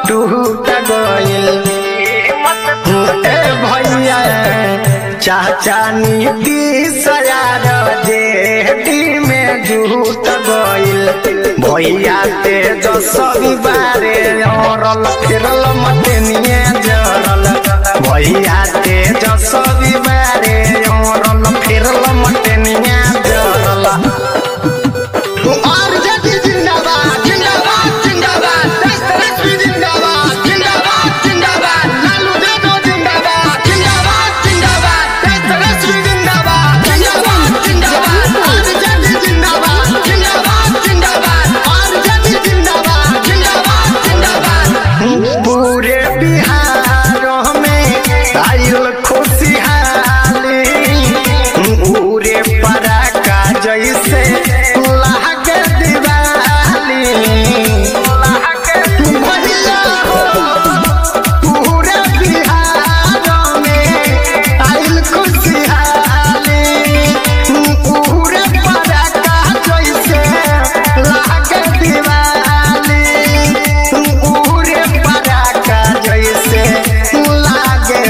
टूट गइल ए भैया चाचा नीति सयार जेठी में झूठ गइल भैया तेज सभी बारे औरल फिरल मटनिए जरल भैया तेज सभी बारे औरल फिरल मटनिए जरल आरजेडी जिंदाबाद जिंदाबाद जिंदाबाद देशलक्ष्मी जिंदाबाद जिंदाबाद जिंदाबाद लालू यादव जिंदाबाद जिंदाबाद जिंदाबाद देशलक्ष्मी जिंदाबाद जिंदाबाद जिंदाबाद आरजेडी जिंदाबाद जिंदाबाद जिंदाबाद आरजेडी जिंदाबाद जिंदाबाद जिंदाबाद पूरे बिहार में आयल खुशहाली पूरे पराका जैसे लागे दिवाली भैया हो, पूरे बिहार में आयल खुशहाली पूरे पराका जैसे लागे दिवाली पूरे पराका जैसे लागे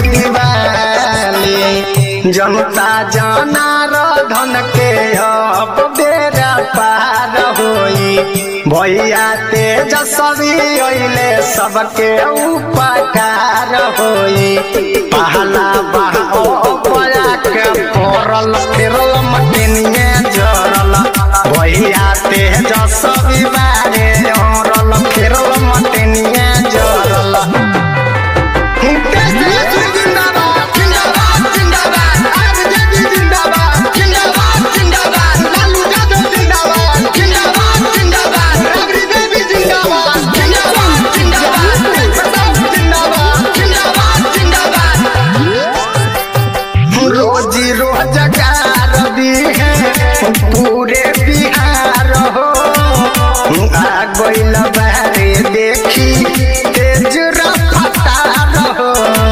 दिवाली जनता जनार्दन के अब बेरा पार होई भैया तेजस्वी अइले सबके उपकार होई पहला बहाओ पया के फोरल फिरल मटिनिए जरल भैया तेजस्वी बारे औरल फिरल मटिनिए जरल देशलक्ष्मी जिंदाबाद जिंदाबाद जिंदाबाद आरजेडी जिंदाबाद जिंदाबाद जिंदाबाद लालू यादव जिंदाबाद जिंदाबाद जिंदाबाद राबड़ी देवी जिंदाबाद जिंदाबाद जिंदाबाद प्रताप जिंदाबाद जिंदाबाद जिंदाबाद रोजी रोजगार दी है पूरे बिहार हो आ गइल बारे देखी तेज रफ्तार हो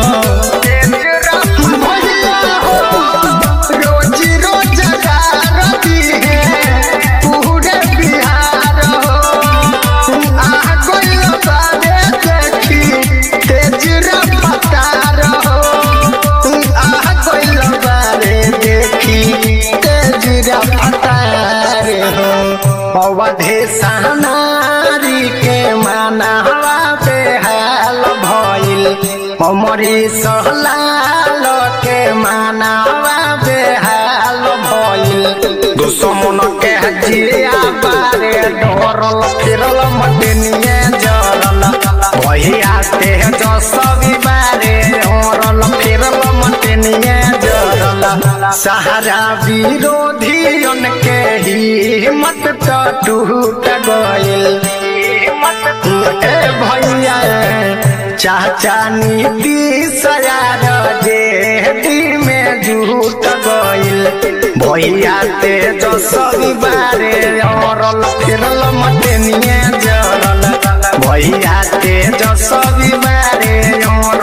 भैया हो, रोजी रोजगार दी है पूरे बिहार हो आ गइल बारे देखी तेज रफ्तार हो आ गइल बारे देखी तेज रफ्तार हो अवधे सहनारी के मानवा बेहाल भइल अमरी सहलाल के मानवा बेहाल भइल दुश्मन के जिया बारे डरल फिरल मटनिए जरल भैया तेज सभी बारे औरल फिरल मटनिए जरल सहारा विरोधियन के हिम्मत तो टूट गइल ए भैया चाचा नीति सयार जेठी में झूठ गइल भैया तेज सभी बारे औरल फिरल मटनिए जरल भैया तेज सभी बारे औरल